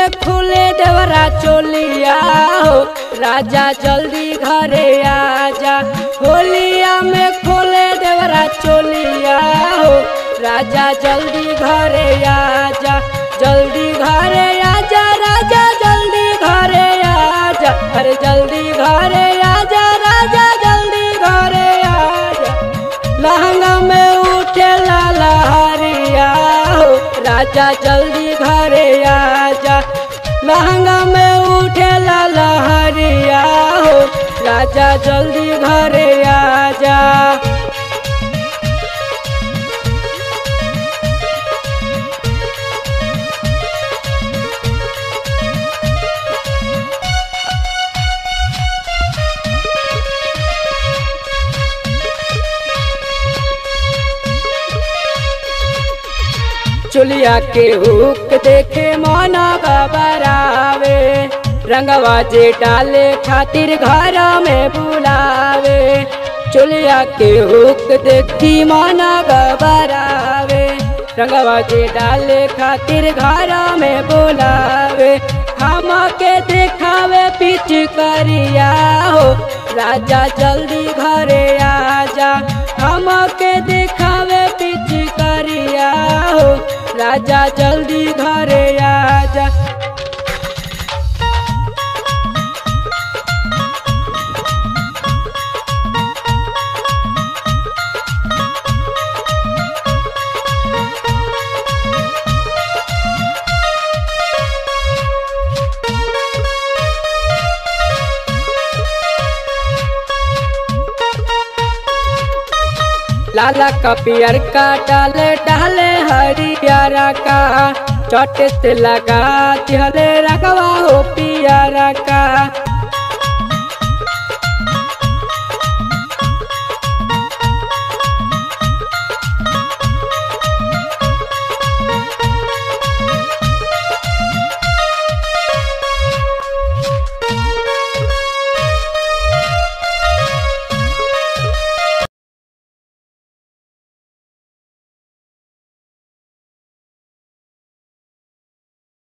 में खुले देवरा चोलिया हो राजा जल्दी घरे आजा होलिया में खोले देवरा चोलिया हो राजा जल्दी घरे आजा जल्दी घरे आजा राजा जल्दी घरे आजा अरे जल्दी घरे आजा राजा जल्दी घरे आजा लहंगा में उठे लहरिया हो राजा जल्दी घरे आजा लहंगा में उठे लहरिया हो राजा जल्दी घरे आजा चुलिया के हुक देखे मना बबरावे रंगवा जे डाले खातिर घर में बुलावे चुलिया के हुक देखी मना बबरावे रंगवा जे डाले खातिर घर में बुलावे हम के देखावे पिच करिया हो राजा जल्दी घरे आजा हम के देखावे पिच करिया हो राजा जल्दी घरे आजा लाला का पियर का डाले डाले हरियारा का चोटे से लगा दिहले रखवा हो पियारा का